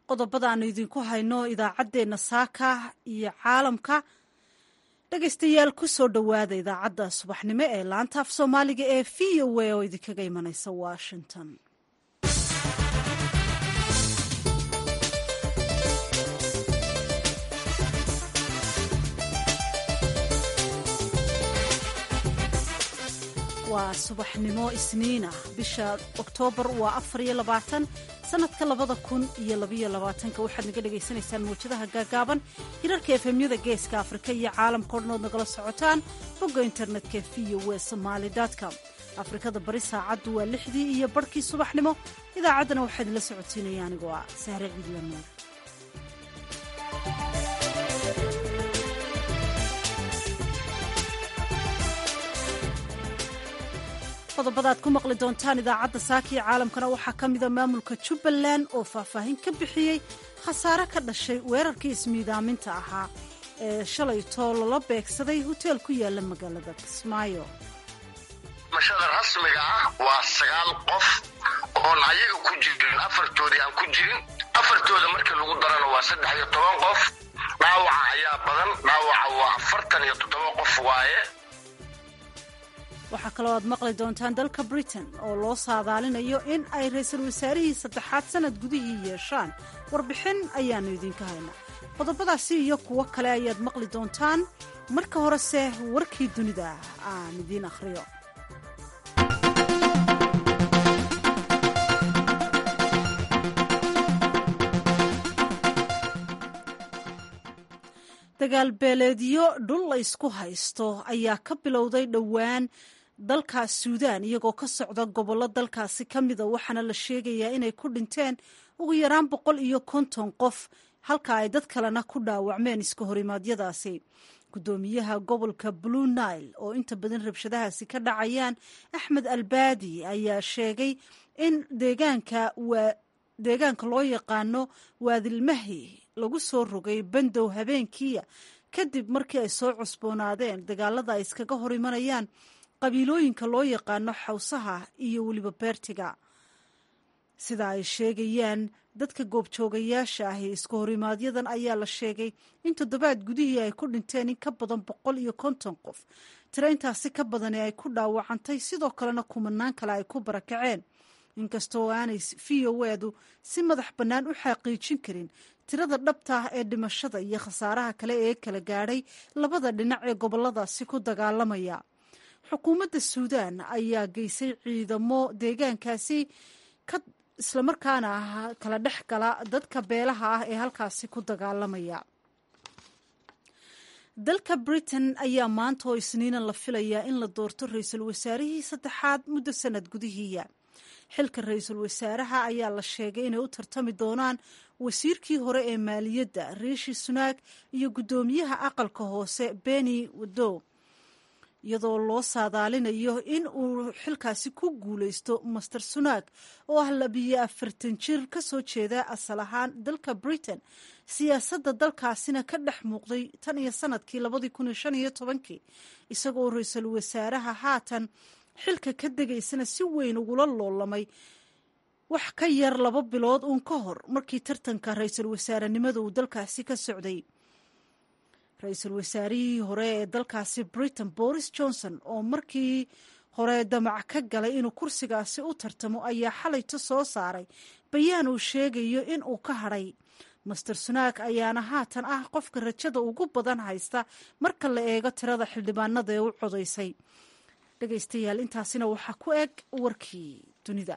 qodobada aanu idinku hayno idaacaddeenna saaka iyo caalamka dhegaystayaal ku soo dhowaada idaacadda subaxnimo ee laanta af soomaaliga ee v o a oo idinkaga imanaysa washington waa subaxnimo isniin ah bisha oktoobar waa afar iyo labaatan sanadka labada kun iyo labaiyo labaatanka waxaad naga dhagaysanaysaan mawjadaha gaagaaban hirarka efemyada geeska afrika iyo caalamkao dhan ood nagala socotaan bogga internetka v o w somaali com afrikada bari saacaddu waa lixdii iyo barhkii subaxnimo idaacaddana waxaa idinla socodsiinaya anigoo ah sahre ciidla nuur qodobada aad ku maqli doontaan idaacadda saaka iyo caalamkana waxaa ka mida maamulka jubbaland oo faahfaahin ka bixiyey khasaare ka dhashay weerarkii ismiidaaminta ahaa ee shalaytoo lala beegsaday hoteel ku yaala magaalada kismaayo mashada rasmiga ah waa sagaal qof oon ayaga ku jirin afartoodii aan ku jirin afartooda markii lagu darana waa saddex iyo toban qof dhaawaca ayaa badan dhaawaca waa afartan iyo toddoba qof waaye waxaa kaloo aad maqli doontaan dalka britain oo loo saadaalinayo in ay ra-iisul wasaarihii saddexaad sannad gudihii yeeshaan warbixin ayaannu idinka haynaa qodobadaasi iyo kuwo kale ayaad maqli doontaan marka horese warkii dunida aan idiin akhriyo dagaal beeleedyo dhul la ysku haysto ayaa ka bilowday dhowaan dalka suudaan iyagoo ka socda gobollo dalkaasi ka mida waxaana la sheegayaa inay ku dhinteen ugu yaraan boqol iyo konton qof halka ay dad kalena ku dhaawacmeen iska horimaadyadaasi guddoomiyaha gobolka blue nile oo inta badan rabshadahaasi ka dhacayaan axmed albaadi ayaa sheegay in deegaanka waa deegaanka loo yaqaano waadilmahi lagu soo rogay bandow habeenkiia kadib markii ay soo cusboonaadeen dagaalada ay iskaga hor imanayaan qabiilooyinka loo yaqaano xawsaha iyo weliba beertiga sida ay sheegayaan dadka goobjoogayaasha ahi iska horimaaadyadan ayaa la sheegay in toddobaad gudihii ay ku dhinteen in ka badan boqol iyo konton qof tiro intaasi ka badani ay ku dhaawacantay sidoo kalena kumanaan kale ay ku barakaceen inkastoo aanay v o edu si madax bannaan u xaqiijin karin tirada dhabta ah ee dhimashada iyo khasaaraha kale ee kala gaadhay labada dhinac ee goboladaasi ku dagaalamaya xukuumadda suudaan ayaa geysay ciidamo deegaankaasi ka islamarkaana ah kala dhex gala dadka beelaha ah ee halkaasi ku dagaalamaya dalka britain ayaa maanta oo isniinan la filayaa in la doorto ra-iisul wasaarihii saddexaad muddo sanad gudihiiya xilka ra-iisul wasaaraha ayaa la sheegay inay u tartami doonaan wasiirkii hore ee maaliyadda riishi sunaag iyo guddoomiyaha aqalka hoose beni wado iyadoo loo saadaalinayo in uu xilkaasi ku guuleysto master sunaag oo ah labiyo afartan jir ka soo jeeda asal ahaan dalka britain siyaasadda dalkaasina ka dhex muuqday tan iyo sanadkii labadii kun iyo shan iyo tobankii isagoo ra-iisul wasaaraha haatan xilka ka degaysana si weyn ugula loolamay wax ka yar laba bilood uun ka hor markii tartanka ra-iisul wasaarenimada uu dalkaasi ka socday ra-iisul wasaarihii hore ee dalkaasi britain boris johnson oo markii hore damac ka galay inuu kursigaasi u tartamo ayaa xalayto soo saaray bayaan uu sheegayo in uu ka hadhay master sunaak ayaana haatan ah qofka rajada ugu badan haysta marka la eego tirada xildhibaanada ee u codaysay dhegaystayaal intaasina waxaa ku eg warkii dunida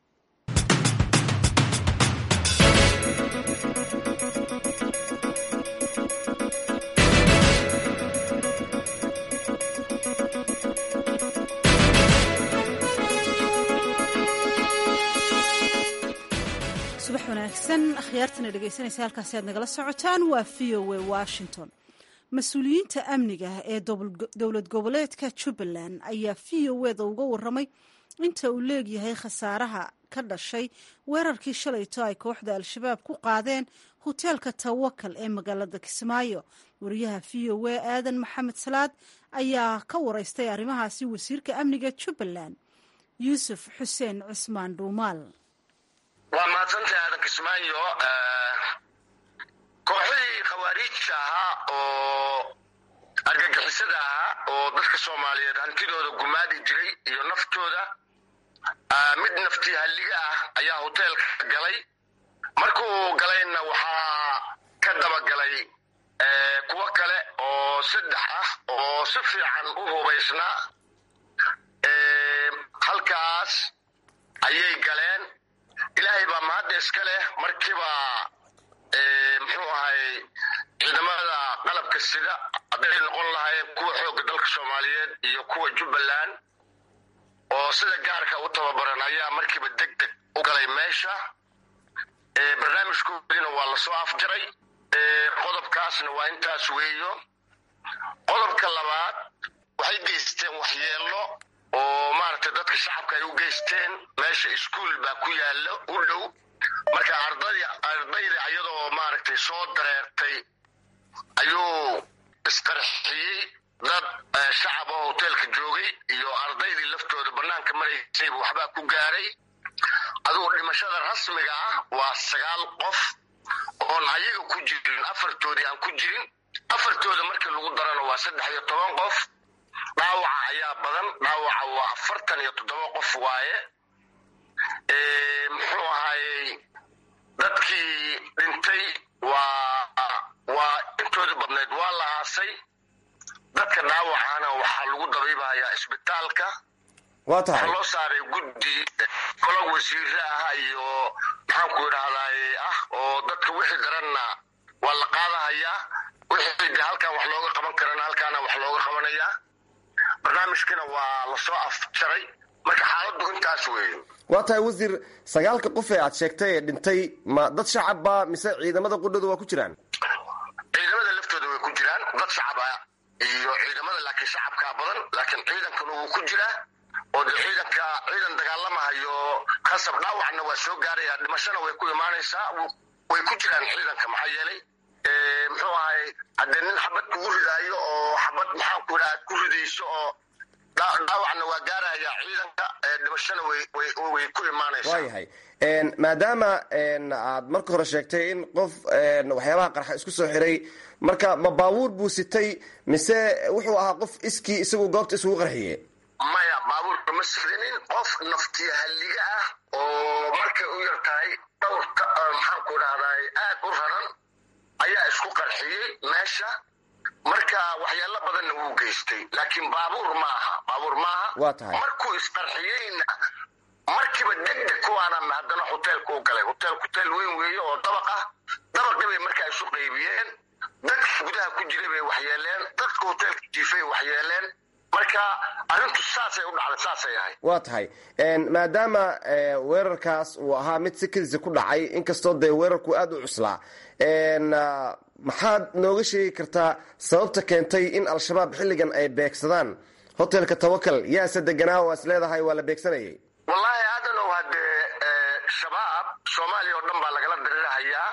subax wanaagsan akhyaartana dhegaysanaysa halkaasi aad nagala socotaan waa v o a washington mas-uuliyiinta amniga ee dowlad goboleedka jubbaland ayaa v o eda uga waramay inta uu leegyahay khasaaraha ka dhashay weerarkii shalayto ay kooxda al-shabaab ku qaadeen hoteelka tawakal ee magaalada kismaayo wariyaha v o a aadan maxamed salaad ayaa ka wareystay arrimahaasi wasiirka amniga jubbaland yuusuf xuseen cismaan dhuumaal waa mahadsantahay aadan kismaayo khawaariijta ahaa oo argagixisada ahaa oo dadka soomaaliyeed hantidooda gumaadi jiray iyo naftooda mid naftii halliga ah ayaa hoteelka galay markuu galayna waxaa ka dabagalay kuwo kale oo saddex ah oo si fiican u hubaysnaa halkaas ayay galeen ilaahay baa mahadda iska leh markiiba muxuu ahay ciidamada qalabka sida hadday noqon lahaayeen kuwa xoogga dalka soomaaliyeed iyo kuwa jubbaland oo sida gaarka u tababaran ayaa markiiba deg deg u galay meesha barnaamijkoodiina waa lasoo afjaray qodobkaasna waa intaas weeyo qodobka labaad waxay geysteen waxyeello oo maaragtay dadka shacabka ay u geysteen meesha iskuol baa ku yaalla u dhow marka ardadi ardayda iyadoo maaragtay soo dareertay ayuu isqarxiyey dad shacab oo hoteelka joogay iyo ardaydii laftooda bannaanka maraysayba waxbaa ku gaaray adugu dhimashada rasmiga ah waa sagaal qof oon ayaga ku jirin afartoodii aan ku jirin afartooda markii lagu darana waa saddex iyo toban qof dhaawaca ayaa badan dhaawaca waa afartan iyo toddoba qof waaye muxuu ahayey dadkii dhintay waa waa intooda badnayd waa la aasay dadka dhaawacana waxaa lagu dabiibahayaa isbitaalka waa tahay waxaa loo saaray guddi kolo wasiire ah iyo maxaanku idhahdaay ah oo dadka wixii daranna waa la qaadahayaa wixii de halkan wax looga qaban karana halkaana wax looga qabanayaa barnaamijkina waa lasoo afjaray marka xaaladdu intaas weeye waa tahay wasiir sagaalka qof ee aad sheegtay ee dhintay ma dad shacabba mise ciidamada qudhooda waa ku jiraan ciidamada laftooda way ku jiraan dad shacaba iyo ciidamada laakiin shacabkaa badan laakiin ciidankana wuu ku jiraa oo de ciidanka ciidan dagaalamahayo khasab dhaawacna waa soo gaaraya dhimashana way ku imaanaysaa way ku jiraan ciidanka maxaa yeelay muxuu ahay haddee nin xabad kugu ridaayo oo xabad maxaanku idhaha aad ku ridayso oo dhaawacna waa gaaraya ciidanka dhimashana way ku imaanaysaa waayahay maadaama aad marka hore sheegtay in qof waxyaabaha qarxa isku soo xiray marka ma baabuur buu sitay mise wuxuu ahaa qof iskii isagu goobta isugu qarxiye maya baabuurka ma sirinin qof naftiya halliga ah oo markay u yar tahay dhowrta maxaanku idhahdaay aad u raran ayaa isku qarxiyey meesha marka waxyaalo badanna wuu geystay laakiin baabuur maaha baabuur maaha waa tahay markuu isqarxiyeyna markiiba degdeg kuwaana haddana hoteelka u galay hotel hoteel weyn weeye oo dabaq ah dabaqii bay markaa isu qaybiyeen dadka gudaha ku jiray bay waxyeeleen dadka hoteelka jiifay waxyeeleen marka arrintu saasay u dhacday saasay ahay waa tahay maadaama weerarkaas uu ahaa mid si kedisa ku dhacay inkastoo dee weerarku aada u cuslaa maxaad nooga sheegi kartaa sababta keentay in al-shabaab xilligan ay beegsadaan hotelka tawakal yaase deganaa oo is leedahay waa la beegsanayay wallaahi aadanow haddee shabaab soomaaliya oo dhan baa lagala dirirahayaa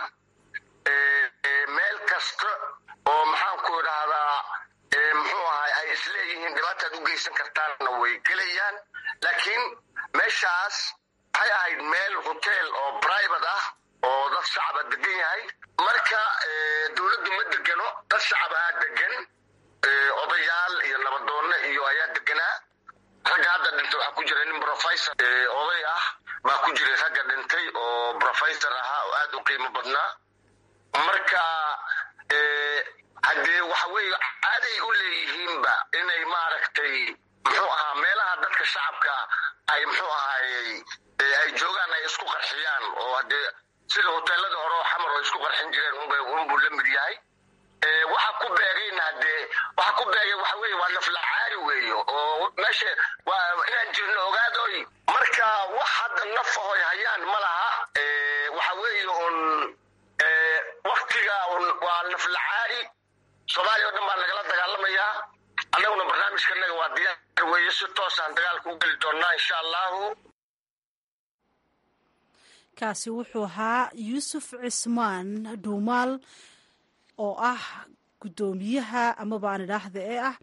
meel kasta oo maxaanku idhaahdaa muxuu ahay ay isleeyihiin dhibaataad u geysan kartaanna way gelayaan laakiin meeshaas waxay ahayd meel hotel oo private ah oo dad shacaba degan yahay marka dowladdu ma degano dad shacabahaa degan odayaal iyo nabadoonno iyo ayaa deganaa ragga hadda dhintay waxaa ku jira nin professor oday ah baa ku jiray ragga dhintay oo professor ahaa oo aada u qiimo badnaa marka haddee waxa weeye caaday u leeyihiinba inay maaragtay muxuu ahaa meelaha dadka shacabka ay muxuu ahaayey ay joogaan ay isku qarxiyaan oo haddee sida hoteelada hore oo xamar oo isku qarxin jireen unbay unbuu la mid yahay waxa ku beegayna haddee waxa ku beegay waxa weeye waa naflacaari weeyo oo meesha waa inaan jirno ogaadoy marka wax hadda naf ahoy hayaan ma laha waxa weeye un waktiga waa naflacaari soomaaliya o dhan baa nagala dagaalamayaa annaguna barnaamijkanaga waa diyaar weeye si toosaan dagaalka u geli doonnaa insha allahu kaasi wuxuu ahaa yuusuf cismaan dhuumaal oo ah guddoomiyaha amaba aan idhaahda ee ah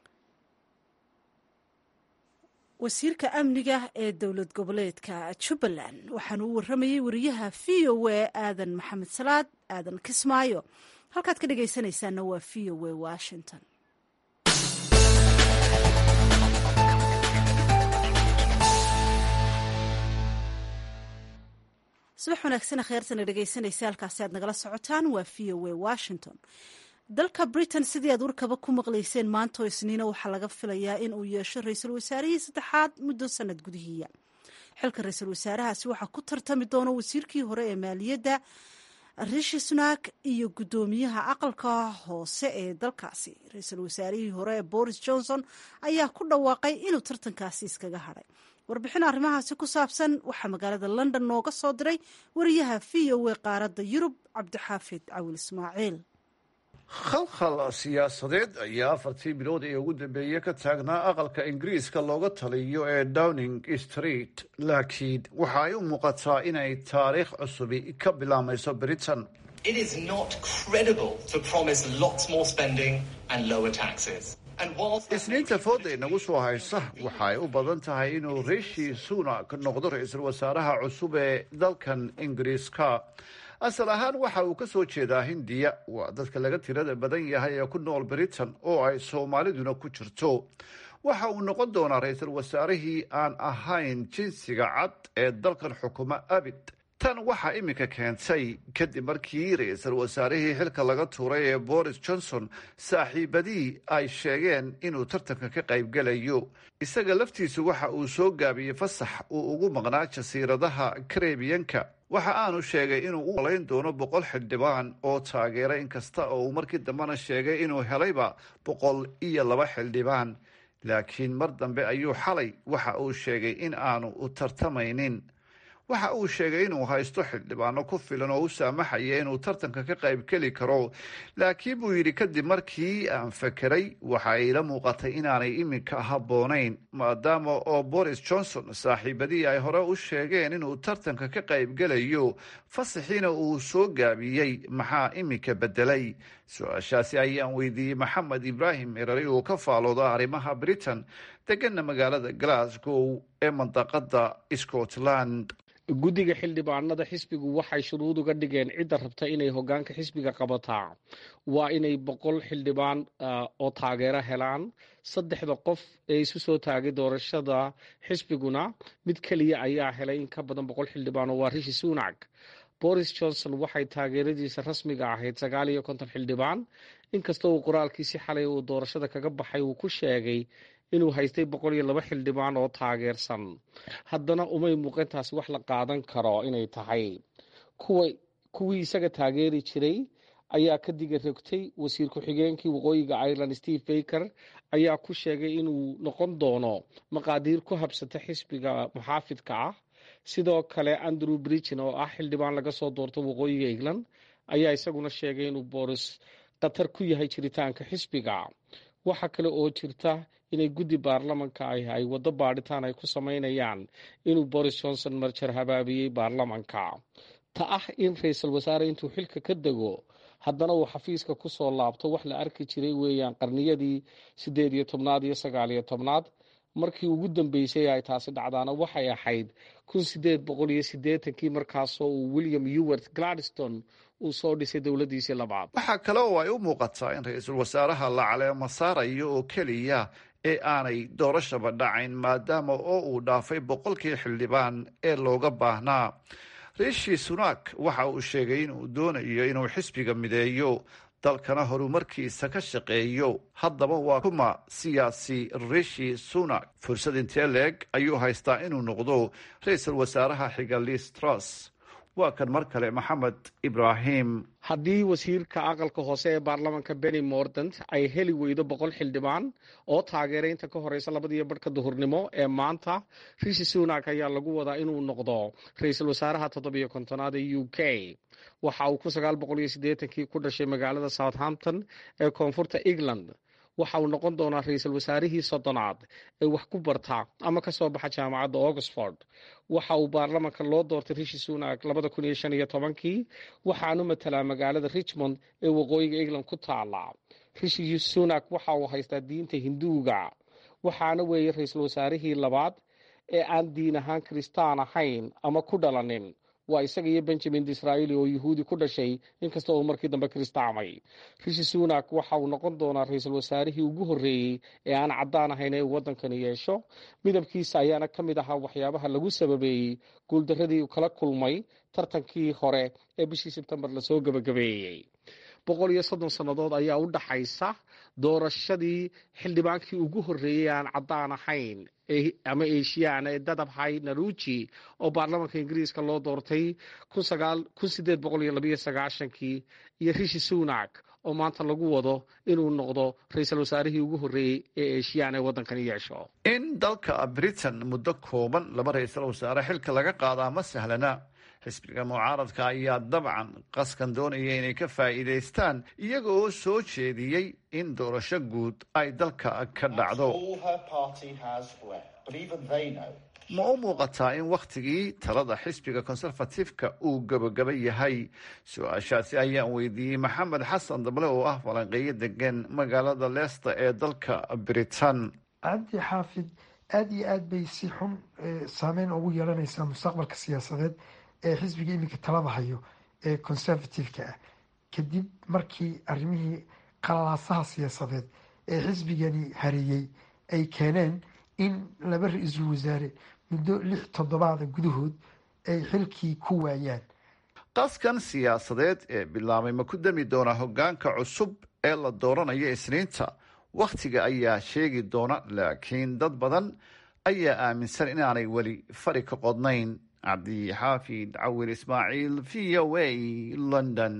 wasiirka amniga ee dowlad goboleedka jubbaland waxaana u warramayay wariyaha v o a aadan maxamed salaad aadan kismaayo halkaad ka dhegaysanaysaanna waa v o a washington subax wanaagsan kheyrtana dhegaysanaysa halkaasi aad nagala socotaan waa v o a washington dalka britain sidii aad warkaba ku maqlayseen maantoo isniina waxaa laga filayaa in uu yeesho ra-iisul wasaarihii saddexaad muddo sanad gudihiiya xilka ra-iisul wasaarahaasi waxaa ku tartami doona wasiirkii hore ee maaliyadda rishi sunak iyo guddoomiyaha aqalka hoose ee dalkaasi ra-iisul wasaarihii hore ee boris johnson ayaa ku dhawaaqay inuu tartankaasi iskaga hadhay warbixin arrimahaasi ku saabsan waxaa magaalada london nooga soo diray wariyaha v o a qaaradda yurub cabdixaafid cawil ismaaciil khalkhal siyaasadeed ayaa afartii bilood ee ugu dambeeye ka taagnaa aqalka ingiriiska looga taliyo ee downing street laakiin waxa ay u muuqataa inay taariikh cusubi ka bilaameyso britain isniinta fooda inagu soo haysa waxa ay u badan tahay inuu rishi sunak noqdo ra-iisul wasaaraha cusub ee dalkan ingiriiska asal ahaan waxa uu ka soo jeedaa hindiya waa dadka laga tirada badan yahay ee ku nool britain oo ay soomaaliduna ku jirto waxa uu noqon doonaa ra-iisul wasaarihii aan ahayn jinsiga cad ee dalkan xukuma abid tan waxaa iminka keentay kadib markii ra-iisul wasaarihii xilka laga tuuray ee boris johnson saaxiibadii ay sheegeen inuu tartanka ka qaybgelayo isaga laftiisu waxa uu soo gaabiyey fasax uu ugu maqnaa jasiiradaha karebiyanka waxa aanu sheegay inuu u olayn doono boqol xildhibaan oo taageera inkasta oo uu markii dambena sheegay inuu helayba boqol iyo laba xildhibaan laakiin mar dambe ayuu xalay waxa uu sheegay in aanu u tartamaynin waxa uu sheegay inuu haysto xildhibaano ku filan oo u saamaxaya inuu tartanka ka qaybgeli karo laakiin buu yidhi kadib markii aan fakeray waxa ila muuqatay inaanay iminka habboonayn maadaama oo boris johnson saaxiibadii ay hore u sheegeen inuu tartanka ka qaybgelayo fasaxiina uu soo gaabiyey maxaa iminka bedelay su-aashaasi ayaan weydiiyey maxamed ibraahim erari oo ka faalooda arrimaha britain degana magaalada glasgow ee mandaqada scotland guddiga xildhibaanada xisbigu waxay shuruud uga dhigeen cidda rabta inay hogaanka xisbiga qabataa waa inay boqol xildhibaan oo taageero helaan saddexda qof ee isu soo taagay doorashada xisbiguna mid keliya ayaa helay in ka badan boqol xildhibaan oo waa rishi sunak boris johnson waxay taageeradiisa rasmiga ahayd sagaal iyo konton xildhibaan inkastoo uu qoraalkiisi xalay uu doorashada kaga baxay uu ku sheegay inuu haystay boqol iyo laba xildhibaan oo taageersan haddana umay muuqantaasi wax la qaadan karo inay tahay kuwa kuwii isaga taageeri jiray ayaa ka diga rogtay wasiir ku-xigeenkii waqooyiga ireland steve baker ayaa ku sheegay inuu noqon doono maqaadiir ku habsata xisbiga muxaafidka ah sidoo kale andrew bridgen oo ah xildhibaan laga soo doorto waqooyiga england ayaa isaguna sheegay inuu boris khatar ku yahay jiritaanka xisbiga waxa kale oo jirta inay guddi baarlamanka ah ay waddo baadhitaan ay ku samaynayaan inuu boris johnson marjar habaabiyey baarlamanka ta ah in ra-iisul wasaare intuu xilka ka dego haddana uu xafiiska ku soo laabto wax la arki jiray weeyaan qarniyadii siddeed iyo tobnaad iyo sagaal iyo tobnaad markii ugu dambeysay ay taasi dhacdaana waxay ahayd kun sideed boqol iyo siddeetankii markaasoo uu william ewart gladstone uu soo dhisay dowladdiisii labaad waxaa kale oo ay u muuqataa in ra-iisul wasaaraha la caleemo saarayo oo keliya ee aanay doorashaba dhacayn maadaama oo uu dhaafay boqolkii xildhibaan ee looga baahnaa rishi sunak waxa uu sheegay inuu doonayo inuu xisbiga mideeyo dalkana horumarkiisa ka shaqeeyo haddaba waa kuma siyaasi rishi sunak fursad intee leeg ayuu haystaa inuu noqdo ra-iisul wasaaraha xiga liz truss waa kan mar kale maxamed ibraahim haddii wasiirka aqalka hoose ee baarlamanka benny mordant ay heli weydo boqol xildhibaan oo taageeray inta ka horeysa labadiiyo barhka duhurnimo ee maanta rishi sunak ayaa lagu wadaa inuu noqdo ra-iisul wasaaraha toddobiyo kontonaad ee u k waxa uu kun sagaal boqol iyo siddeetankii ku dhashay magaalada southampton ee koonfurta england waxa uu noqon doonaa ra-iisul wasaarihii soddonaad ee wax ku barta ama ka soo baxa jaamacadda oxford waxa uu baarlamanka loo doortay rishi sunak labada kun iyo shan iyo tobankii waxaanu matalaa magaalada richmond ee waqooyiga england ku taala rishi sunak waxa uu haystaa diinta hinduuga waxaana weeye ra-iisul wasaarihii labaad ee aan diin ahaan kiristaan ahayn ama ku dhalanin waa isaga iyo benjamin disraeli oo yuhuudi ku dhashay inkasta uu markii dambe kiristaamay rishi sunak waxa uu noqon doonaa ra-iisul wasaarihii ugu horreeyey ee aan caddaan ahayn ee uu waddankani yeesho midabkiisa ayaana ka mid ahaa waxyaabaha lagu sababeeyey guuldaradii uu kala kulmay tartankii hore ee bishii sebtembar lasoo gebagabeeyey boqol iyo soddon sannadood ayaa u dhaxaysa doorashadii xildhibaankii ugu horreeyey aan caddaan ahayn ama eshiyaan ee dadabhay naruji oo baarlamaanka ingiriiska loo doortay kun sideed boqol iyo labayo sagaashankii iyo rishi sunak oo maanta lagu wado inuu noqdo ra-iisul wasaarihii ugu horreeyey ee eshiyaan ee waddankani yeesho in dalka britain muddo kooban laba ra-iisul wasaare xilka laga qaadaa ma sahlana xisbiga mucaaradka ayaa dabcan qaskan doonaya inay ka faa'iidaystaan iyaga oo soo jeediyey in doorasho guud ay dalka ka dhacdo ma u muuqataa in wakhtigii talada xisbiga conservatifeka uu gebagaba yahay su-aashaasi ayaan weydiiyey maxamed xasan dable oo ah falanqeeyo degan magaalada leicester ee dalka britain cabdi xaafid aada iyo aad bay si xun saameyn ugu yeelanaysaa mustaqbalka siyaasadeed ee xisbiga iminka talada hayo ee conservative-ka ah kadib markii arrimihii qalalaasaha siyaasadeed ee xisbigani hareeyey ay keeneen in laba ra-iisul wasaare muddo lix toddobaada gudahood ay xilkii ku waayaan qaskan siyaasadeed ee bilaabay ma ku dami doonaa hoggaanka cusub ee la dooranayo isniinta wakhtiga ayaa sheegi doona laakiin dad badan ayaa aaminsan inaanay weli fari ka qodnayn cabdixaafid cawir ismaaciil v o a london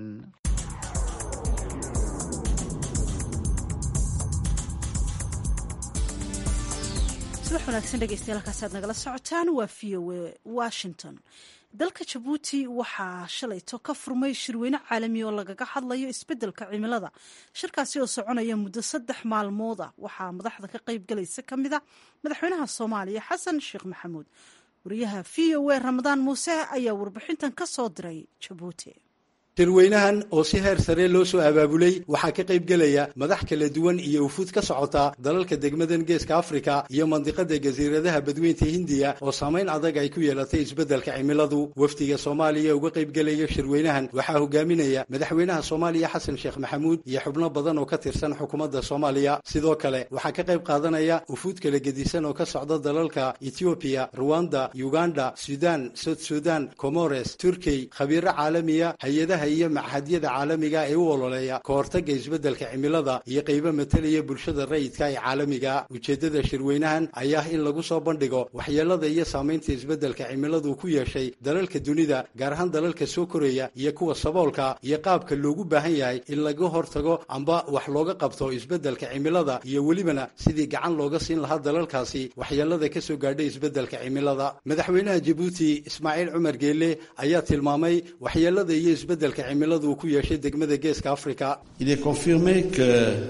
subax wanaagsan dhegeystayaal halkaasaad nagala socotaan waa v o a washington dalka jabuuti waxaa shalayto ka furmay shirweyne caalami oo lagaga hadlayo isbeddelka cimilada shirkaasi oo soconaya muddo saddex maalmood ah waxaa madaxda ka qayb galaysa ka mid a madaxweynaha soomaaliya xasan sheekh maxamuud wariyaha v o a ramadaan muuse ayaa warbixintan ka soo diray jabuuti shirweynahan oo si heer sare loo soo abaabulay waxaa ka qayb gelaya madax kala duwan iyo ufuud ka socota dalalka degmadan geeska afrika iyo mandiqada jasiiradaha badweynta hindiya oo saamayn adag ay ku yeelatay isbeddelka cimiladu wafdiga soomaaliya uga qayb gelaya shirweynahan waxaa hogaaminaya madaxweynaha soomaaliya xasan sheekh maxamuud iyo xubno badan oo ka tirsan xukuumadda soomaaliya sidoo kale waxaa ka qayb qaadanaya ufuud kala gedisan oo ka socda dalalka ethioobiya ruwanda uganda sudan sud sudan comores turkey khabiiro caalamiya hay-adaha iyo machadyada caalamiga ee u ololeeya ka hortagga isbeddelka cimilada iyo qaybo matalaya bulshada rayidka ee caalamiga ujeeddada shirweynahan ayaa in lagu soo bandhigo waxyeelada iyo saamaynta isbeddelka cimiladu ku yeeshay dalalka dunida gaar ahaan dalalka soo koraya iyo kuwa saboolka iyo qaabka loogu baahan yahay in laga hortago amba wax looga qabto isbeddelka cimilada iyo welibana sidii gacan looga siin lahaa dalalkaasi waxyeelada ka soo gaadhay isbeddelka cimilada madaxweynaha jabuuti ismaaciil cumar geelle ayaa tilmaamay waxyeelada iyo isbeddelka cimiladu ku yeeshay degmada geeska afrika il est confirmé que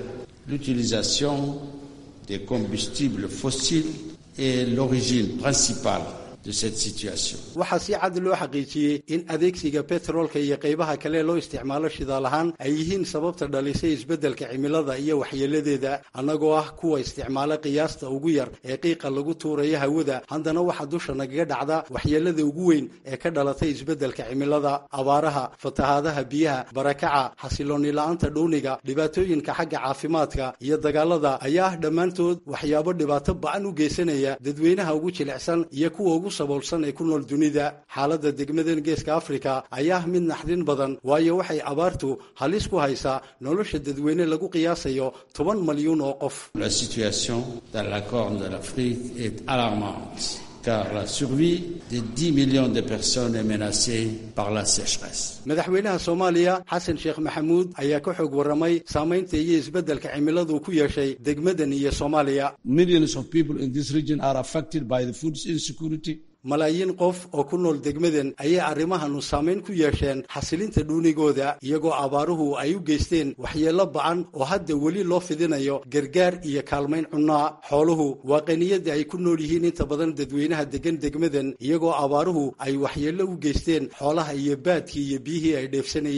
l'utilisation des combustibles fossiles est l'origine principale de cette situation waxaa si cad loo xaqiijiyey in adeegsiga betroolka iyo qaybaha kale loo isticmaalo shidaal ahaan ay yihiin sababta dhalisay isbeddelka cimilada iyo waxyeeladeeda annagoo ah kuwa isticmaala qiyaasta ugu yar ee qiiqa lagu tuurayo hawada haddana waxaa dusha nagaga dhacda waxyeelada ugu weyn ee ka dhalatay isbeddelka cimilada abaaraha fatahaadaha biyaha barakaca xasilooni la-aanta dhuuniga dhibaatooyinka xagga caafimaadka iyo dagaalada ayaa ah dhammaantood waxyaabo dhibaato ba-an u geysanaya dadweynaha ugu jilicsan iyo kuwa ugu saboolsan ee ku nool dunida xaaladda degmadan geeska afrika ayaa mid naxdin badan waayo waxay abaartu halis ku haysaa nolosha dadweyne lagu qiyaasayo toban malyuun oo qof la situation dans la corne de l'Afrique est alarmante car la survie de 10 millions de personnes est menacée par la sécheresse. madaxweynaha soomaaliya xasan sheekh maxamuud ayaa ka xoog warramay saamaynta iyo isbeddelka cimiladu ku yeeshay degmadan iyo soomaaliya Millions of people in this region are affected by the food insecurity. malaayiin qof oo ku nool degmadan ayay arrimahanu saamayn ku yeesheen xasilinta dhuunigooda iyagoo abaaruhu ay u geysteen waxyeello ba-an oo hadda weli loo fidinayo gargaar iyo kaalmayn cunnaa xooluhu waa qaniyadda ay ku nool yihiin inta badan dadweynaha degan degmadan iyagoo abaaruhu ay waxyeello u geysteen xoolaha iyo baadkii iyo biyihii ay dheefsanayeen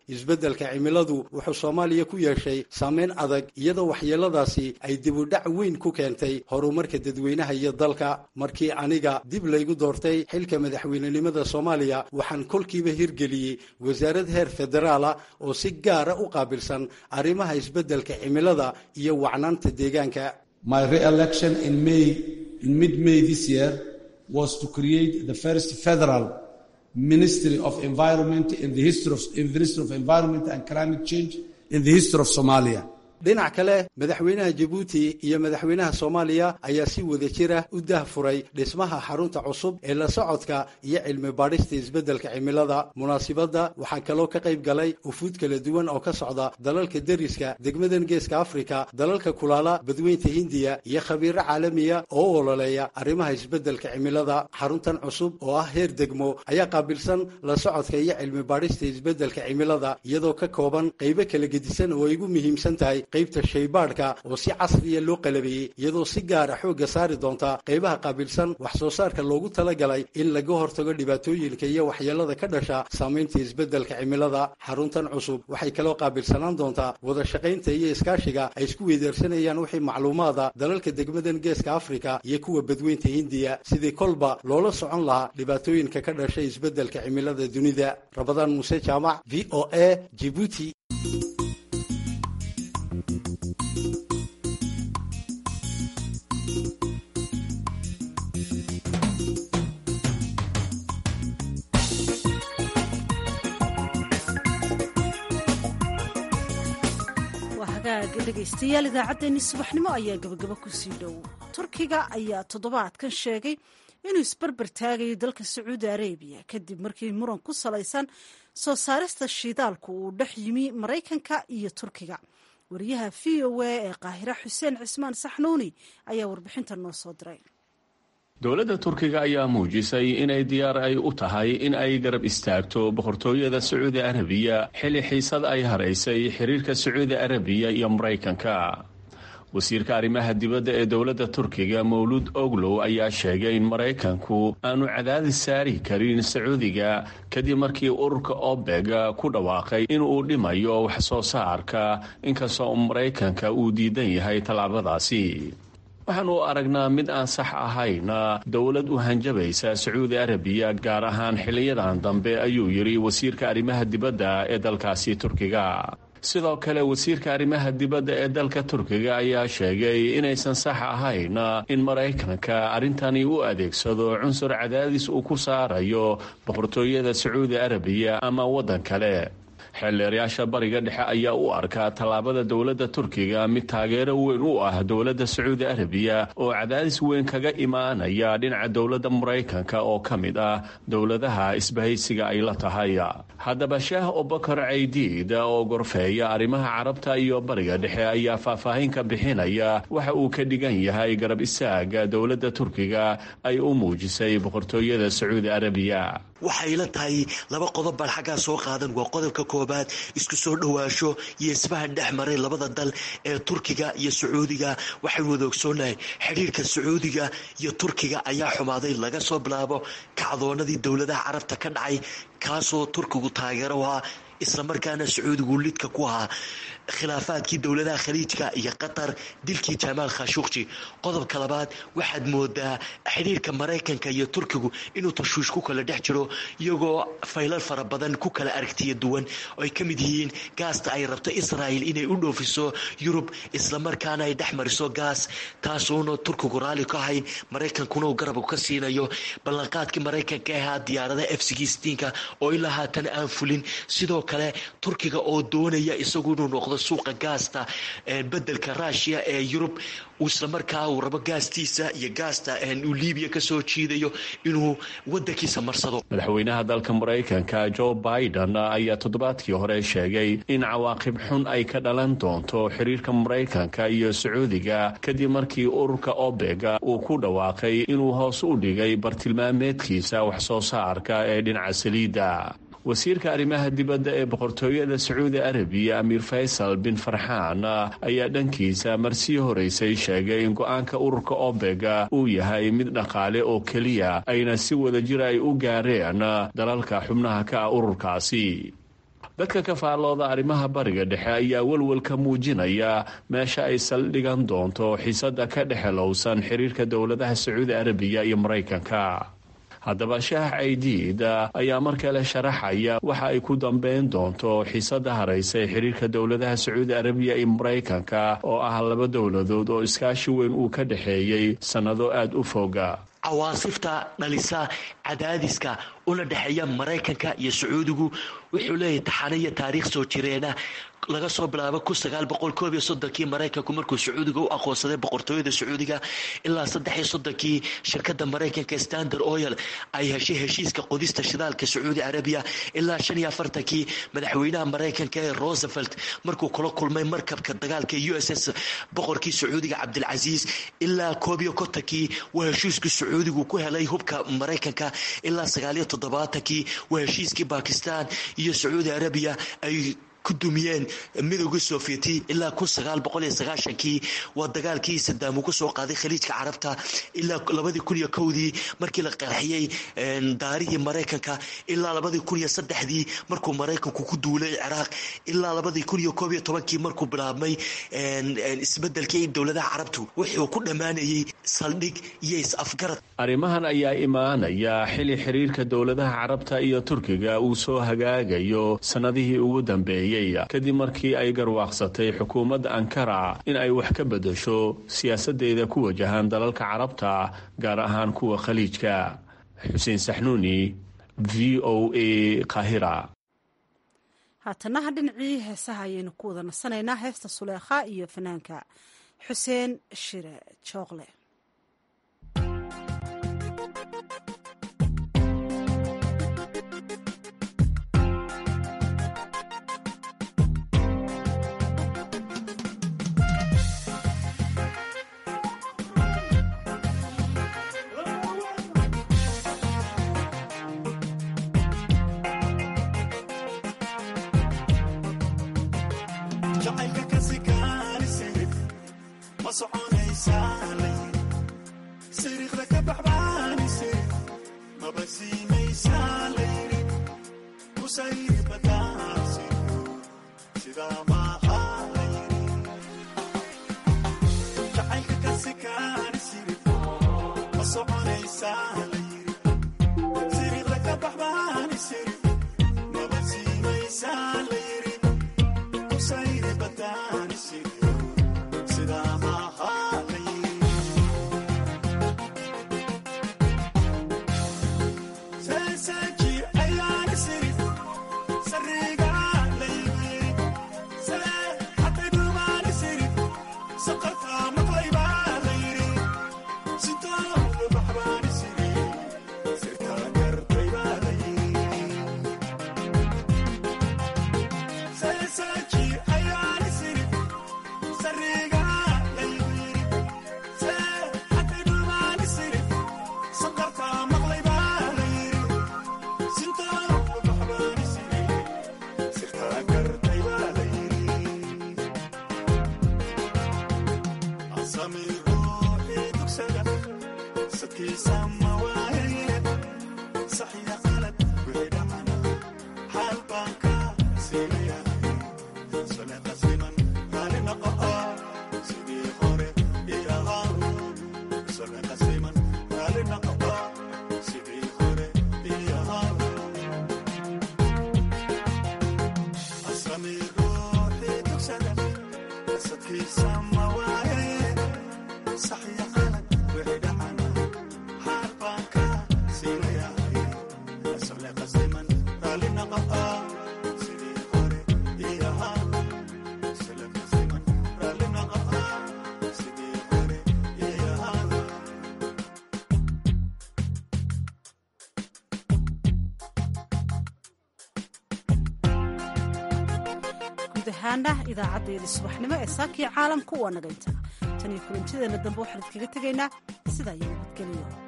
isbeddelka cimiladu wuxuu soomaaliya ku yeeshay saameyn adag iyadoo waxyeeladaasi ay dibudhac weyn ku keentay horumarka dadweynaha iyo dalka markii aniga dib laygu doortay xilka madaxweynenimada soomaaliya waxaan kolkiiba hirgeliyey wasaarad heer federaala oo si gaara u qaabilsan arrimaha isbeddelka cimilada iyo wacnaanta deegaanka My re-election in May, in mid-May this year, was to create the first federal Ministry of Environment in the history of, in the history of Environment and Climate Change in the history of Somalia. dhinac kale madaxweynaha jabuuti iyo madaxweynaha soomaaliya ayaa si wada jira u dahfuray dhismaha xarunta cusub ee la socodka iyo cilmi baadhista isbeddelka cimilada munaasibadda waxaa kaloo ka qayb galay ufuud kala duwan oo ka socda dalalka deriska degmadan geeska afrika dalalka kulaala badweynta hindiya iyo khabiiro caalamiya oo u ololeeya arrimaha isbeddelka cimilada xaruntan cusub oo ah heer degmo ayaa qaabilsan la socodka iyo cilmi baadhista isbeddelka cimilada iyadoo ka kooban qaybo kala gedisan oo ay ugu muhiimsan tahay qaybta shaybaadhka oo si casriya loo qalabeeyey iyadoo si gaara xoogga saari doonta qaybaha qaabilsan wax soo saarka loogu talagalay in laga hortago dhibaatooyinka iyo waxyeelada ka dhasha saamaynta isbeddelka cimilada xaruntan cusub waxay kaloo qaabilsanaan doontaa wada shaqaynta iyo iskaashiga ay isku weydaarsanayaan wixii macluumaada dalalka degmadan geeska afrika iyo kuwa badweynta hindiya sidii kolba loola socon lahaa dhibaatooyinka ka dhashay isbeddelka cimilada dunida rabadaan muuse jaamac v o a jibuuti dhegaystayaal idaacaddeenii subaxnimo ayaa gabagabo kusii dhow turkiga ayaa toddobaadkan sheegay inuu isbarbar taagayo dalka sacuudi arabiya kadib markii muran ku salaysan soo saarista shiidaalku uu dhex yimi maraykanka iyo turkiga wariyaha v o a ee qaahira xuseen cismaan saxnuuni ayaa warbixintan noo soo diray dowladda turkiga ayaa muujisay inay diyaar ay u tahay in ay garab istaagto boqortooyada sacuudi arabiya xilli xiisad ay haraysay xiriirka sacuudi arabiya iyo maraykanka wasiirka arrimaha dibadda ee dowladda turkiga mawluud oglow ayaa sheegay in maraykanku aanu cadaadis saari karin sacuudiga kadib markii ururka obeg ku dhawaaqay inuu dhimayo wax soo saarka inkastoo maraykanka uu diidan yahay tallaabadaasi waxaanu aragnaa mid aan sax ahayn dowlad u hanjabaysa sacuudi arabiya gaar ahaan xiliyadan dambe ayuu yidhi wasiirka arrimaha dibadda ee dalkaasi turkiga sidoo kale wasiirka arrimaha dibadda ee dalka turkiga ayaa sheegay inaysan sax ahayn in maraykanka arrintani u adeegsado cunsur cadaadis uu ku saarayo boqortooyada sacuudi arabiya ama waddan kale xeelleerayaasha bariga dhexe ayaa u arkaa tallaabada dowladda turkiga mid taageero weyn u ah dowladda sacuudi arabiya oo cadaadis weyn kaga imaanaya dhinaca dowladda maraykanka oo ka mid ah dowladaha isbahaysiga ay la tahay haddaba sheeh obakar caydiid oo gorfeeya arrimaha carabta iyo bariga dhexe ayaa faahfaahin ka bixinaya waxa uu ka dhigan yahay garab istaaga dowladda turkiga ay u muujisay boqortooyada sacuudi arabiya waxay la tahay laba qodob baan xaggaa soo qaadan waa qodobka koobaad isku soo dhowaasho iyo isfahan dhex maray labada dal ee turkiga iyo sacuudiga waxaynu wada ogsoonahay xidhiirka sacuudiga iyo turkiga ayaa xumaaday laga soo bilaabo kacdoonadii dowladaha carabta ka dhacay kaasoo turkigu taageero u ahaa islamarkaana sacuudigu lidka ku ahaa khilaafaadkii dowladaha khaliijka iyo qatar dilkii jamaal khashuqji qodobka labaad waxaad moodaa xidhiirka maraykanka iyo turkigu inuu tashuush ku kala dhex jiro iyagoo faylal fara badan ku kala aragtiya duwan oo ay ka mid yihiin gaasta ay rabto israel inay u dhoofiso yurub islamarkaana ay dhex mariso gaas taasuuna turkigu raalli ka ahayn maraykankuna uu garabku ka siinayo ballanqaadkii maraykanka ahaa diyaaradaha f sixteenka oo ilaa haatan aan fulin sidoo kale turkiga oo doonaya isagu inuu noqdo suuqa gaasta bedelka rushia ee yurub islamarkaa uu rabo gaastiisa iyo gaasta uu libiya kasoo jiidayo inuu wadankiisa marsado madaxweynaha dalka maraykanka joe biden ayaa toddobaadkii hore sheegay in cawaaqib xun ay ka dhalan doonto xiriirka maraykanka iyo sacuudiga kadib markii ururka obega uu ku dhawaaqay inuu hoos u dhigay bartilmaameedkiisa wax soo saarka ee dhinaca saliidda wasiirka arrimaha dibadda ee boqortooyada sacuudi arabiya amiir faysal bin farxaan ayaa dhankiisa marsii horeysay sheegay in go-aanka ururka obega uu yahay mid dhaqaale oo keliya ayna si wada jir ay u gaareen dalalka xubnaha ka ah ururkaasi dadka ka faallooda arrimaha bariga dhexe ayaa welwelka muujinaya meesha ay saldhigan doonto xiisada ka dhexelowsan xiriirka dowladaha sacuudi arabiya iyo maraykanka haddaba shaah caydiid ayaa mar kale sharaxaya waxa ay ku dambeyn doonto xiisada haraysa ee xiriirka dowladaha sacuudi arabiya iyo maraykanka oo ah laba dowladood oo iskaashi weyn uu ka dhexeeyey sannado aada u foga cawaasifta dhalisa cadaadiska una dhexeeya maraykanka iyo sacuudigu wuxuu leeyahay taxane iyo taariikh soo jireena laga soo bilaabo kii maraykanku markuu sacuudiga u aqoonsaday boqortooyada sacuudiga ilaa saddexiyo soddonkii shirkada maraykanka standard oil ay heshay heshiiska qodista shidaalka sacuudi arabiya ilaa shan iyo afartankii madaxweynaha maraykanka ee rosevelt markuu kula kulmay markabka dagaalka u s s boqorkii sacuudiga cabdilcasiis ilaa koob iyo kontonkii waa heshiiskii sacuudigu ku helay hubka maraykanka ilaa sagaaliyo toddobaatankii waa heshiiskii bakistan iyo sacuudi arabiya ay ku dumiyeen midowgii sofieti ilaa kii waa dagaalkii sadaam ugu soo qaaday khaliijka carabta ilaa labadii kun iyo kowdii markii la qarxiyey daarihii maraykanka ilaa labadii kun iyo saddexdii markuu maraykanku ku duulay ciraaq ilaa labadii kun iyo koob iyo tobankii markuu bilaabmay isbedelkii dowladaha carabtu wuxuu ku dhammaanayey saldhig iyo is-afgarad arrimahan ayaa imaanaya xili xiriirka dowladaha carabta iyo turkiga uu soo hagaagayo sannadihii ugu dambeeyey kadib markii ay garwaaqsatay xukuumadda ankara in ay wax ka bedasho siyaasadeeda ku wajahan dalalka carabta gaar ahaan kuwa khaliijka xuseen saxnuuni v o a kahira haatanaha dhinacii heesaha ayaynu ku wada nasanaynaa heesta suleekha iyo fanaanka xuseen shire jooqle idaacaddeeda subaxnimo ee saakii caalamku waa naga intaa tan iyo kulantideena dambe waxaan idkaga tegaynaa sidaa iyo nabadgeliyo